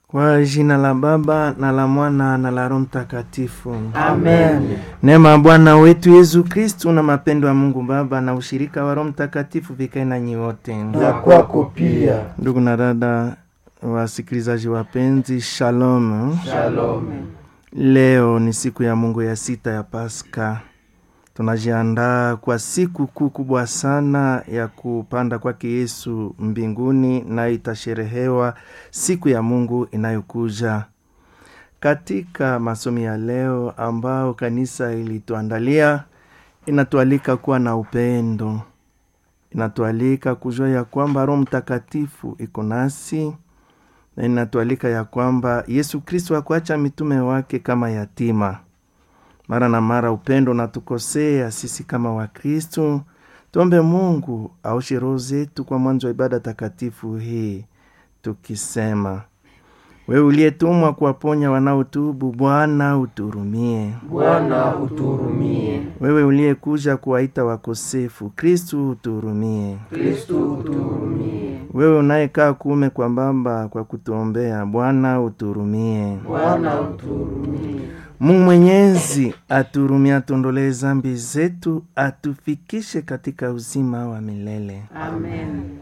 Kwa jina la Baba na la Mwana na la Roho Mtakatifu. Amen. Neema ya Bwana wetu Yesu Kristu na mapendo ya Mungu Baba na ushirika wa Roho Mtakatifu vikae nanyi wote. Na kwako pia. Ndugu na dada wasikilizaji wapenzi, shalom. Shalom. Leo ni siku ya Mungu ya sita ya Pasaka. Tunajiandaa kwa siku kuu kubwa sana ya kupanda kwake Yesu mbinguni, nayo itasherehewa siku ya Mungu inayokuja. Katika masomo ya leo ambao kanisa ilituandalia, inatualika kuwa na upendo, inatualika kujua ya kwamba Roho Mtakatifu iko nasi na inatualika ya kwamba Yesu Kristo hakuacha mitume wake kama yatima. Mara na mara upendo natukosea sisi kama Wakristo. Tuombe Mungu aoshe roho zetu kwa mwanzo wa ibada takatifu hii, tukisema: wewe uliyetumwa kuwaponya wanaotubu, Bwana uturumie. Bwana uturumie. Wewe uliyekuja kuwaita wakosefu, Kristu uturumie. Kristu uturumie. Wewe unayekaa kuume kwa Baba kwa kutuombea, Bwana uturumie. Bwana uturumie. Mungu Mwenyezi aturumie, atuondolee zambi zetu, atufikishe katika uzima wa milele. Amen.